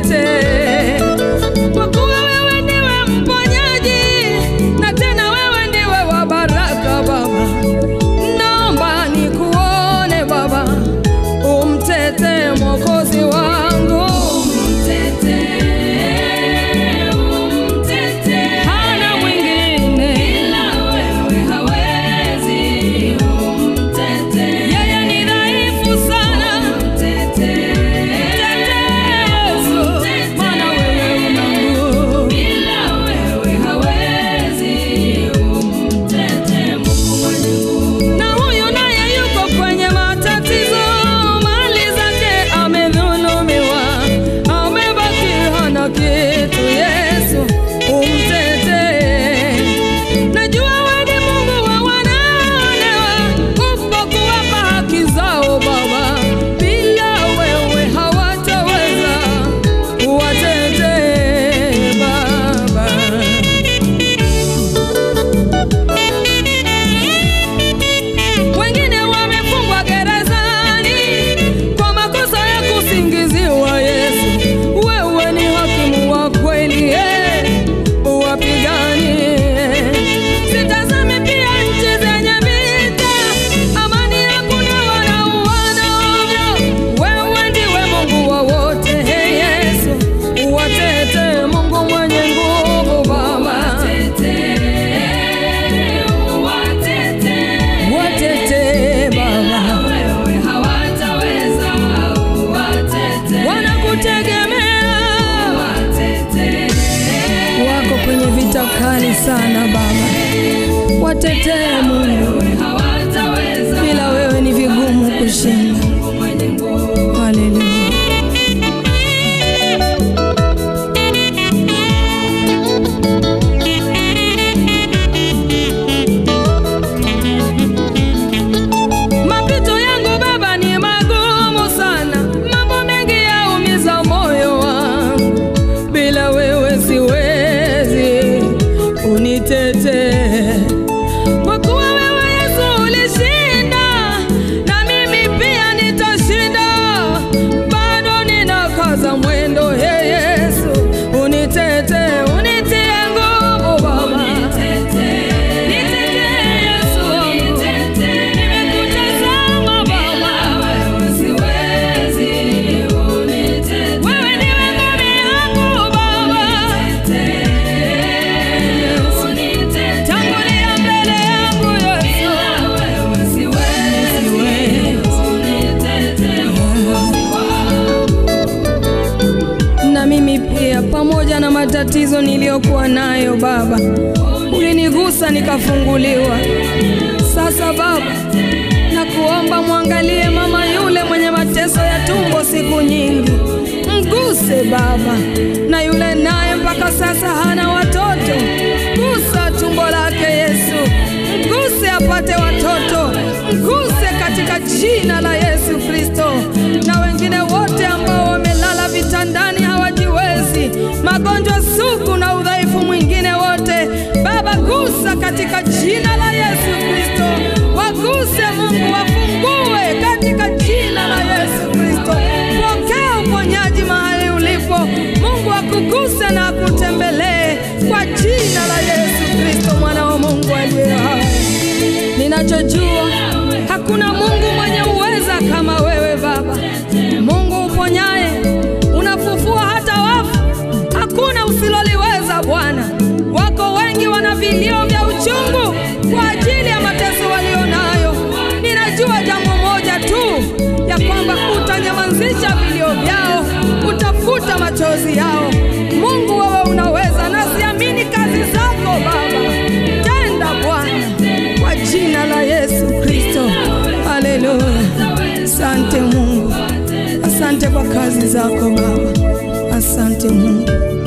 umtetee, kwa kuwa wewe ndiwe mponyaji na tena wewe ndiwe wa baraka Baba. Naomba nikuone Baba, umtetee mwokozi wangu, hana mwingine yeye ni dhaifu sana. Mtetee Yesu, maana wewe una nguvu. Na huyu naye yuko kwenye matatizo, mali zake amedhulumiwa, amebaki hana kitu. Yesu umtetee. Najua wewe ni Mungu wa wanaonewa, upo kuwapa haki zao Baba, bila wewe hawataweza. Uwatetee Baba. Wengine wamefungwa gerezani kwa makosa ya kusingiziwa. Yesu, wewe ni hakimu wa kweli, eh, uwapiganie. Sitazame pia nchi zenye vita, amani hakuna, wanauana ovyo. Wewe ndiwe Mungu wa wote, eh, Yesu, uwatetee, Mungu mwenye nguvu, Baba watetee Baba, wanakutegemea, wako kwenye vita kali sana Baba, watetee Mungu, bila wewe ni vigumu kushinda. Haleluya. Mapito yangu Baba ni magumu sana, mambo mengi yaumiza moyo wangu, bila wewe siwezi, unitetee kwa kuwa wewe Yesu ulishinda, na mimi pia nitashinda. Bado ninakaza mwendo, he Yesu, unitetee, unitie nguvu Baba, nitetee Yesu wangu. Nimekutazama Baba, wewe ndiwe ngome yangu Baba, tangulia mbele yangu Yesu. na mimi pia, pamoja na matatizo niliyokuwa nayo Baba, ulinigusa nikafunguliwa. Sasa Baba, nakuomba mwangalie mama yule mwenye mateso ya tumbo siku nyingi, mguse Baba, na yule naye mpaka sasa hana watoto, gusa tumbo lake Yesu, mguse apate watoto, mguse katika jina la Yesu Kristo, na wengine wote ambao wamelala vitandani hawajiwezi, magonjwa sugu na udhaifu mwingine wote, Baba gusa katika jina la Yesu Kristo, waguse Mungu, wafungue katika jina la Yesu Kristo. Pokea uponyaji mahali ulipo, Mungu akuguse na akutembelee kwa jina la Yesu Kristo, mwana wa Mungu aliye hai. Ninachojua hakuna Mungu mwenye uweza kama wewe Baba, Mungu uponyaye, unafufua hata wafu, hakuna usiloliweza Bwana. Wako wengi wana vilio vya uchungu kwa ajili ya mateso walionayo. Ninajua jambo moja tu, ya kwamba utanyamazisha vilio vyao, utafuta machozi yao. Mungu, wewe unaweza, nasiamini kazi zako Baba. Tenda Bwana, kwa jina la Yesu Kristo. Haleluya! Asante Mungu, asante kwa kazi zako Baba, asante Mungu.